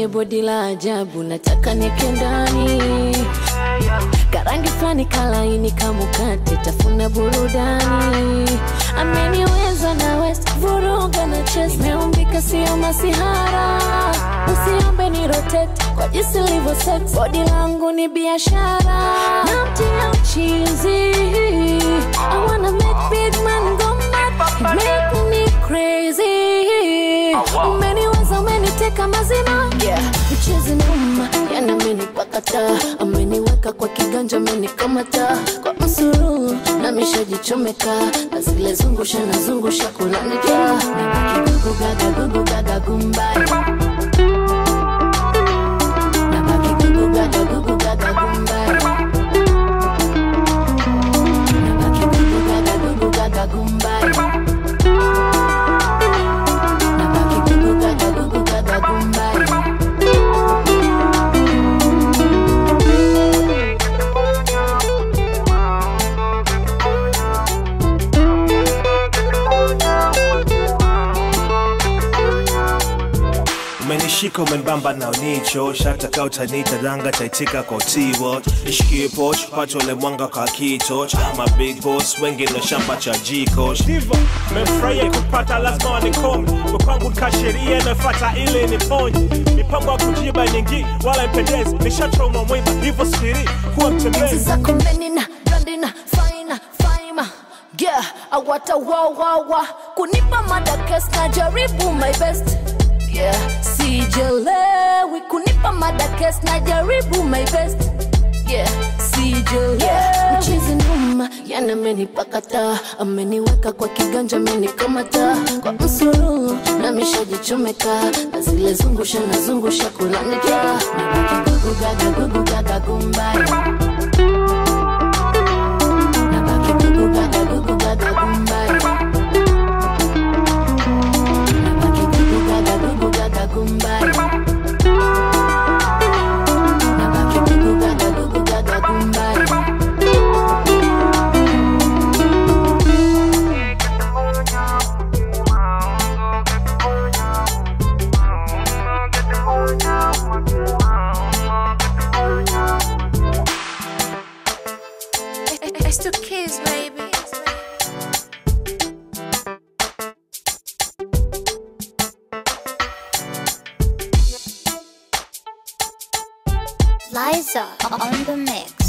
mwenye bodi la ajabu, nataka nieke ndani karangi fulani kalaini kamukate, tafuna burudani. Ameniweza na West vuruga na chess, nimeumbika sio masihara. Usiombe ni rotate kwa jinsi livyo set, bodi langu ni biashara, namtia uchizi. I wanna make big man go mad, you make me crazy. Umeniweza, umeniteka mazima, yeah. Mchezi noma, yana amenipakata, ameniweka kwa kiganja, amenikamata kwa msururu, na mishajichomeka na zile zungusha na zungusha kulanika, nabaki gugu gaga gugu gaga gumbai, nabaki gugu gaga gugu gaga gumbai, nabaki gugu gaga gugu gaga gumbai, nabaki gugu gaga gugu gaga gumbai. umenishika umenibamba na unicho shataka utanita danga taitika kwa utiwo nishikie poch pato le mwanga kwa kitoch ama big boss wengine shamba cha jiko Diva, memfurahia kupata lazima wanikome kwangu kasheria imefata ile niponye mipango ya kujiba nyingi wala ipendezi nishachoma mwiba hivyo siri kuwa mtembezi zako menina brandina faina faima yeah awata wawawa kunipa madakes na jaribu my best yeah sijelewi kunipa madakes na jaribu my best yeah sijelewi yeah. mchizi numa yana amenipakata ameniweka kwa kiganja amenikamata kwa msururu na mishajichomeka na zile zungusha na zungusha kulanika nabaki gugu gaga gugu gaga gumbai Nabaki gugu gaga gugu gaga gumbai Nabaki gugu gaga gugu gaga gumbai Nabaki gugu gaga gugu gaga gumbai It's the kids, baby. Liza on the mix.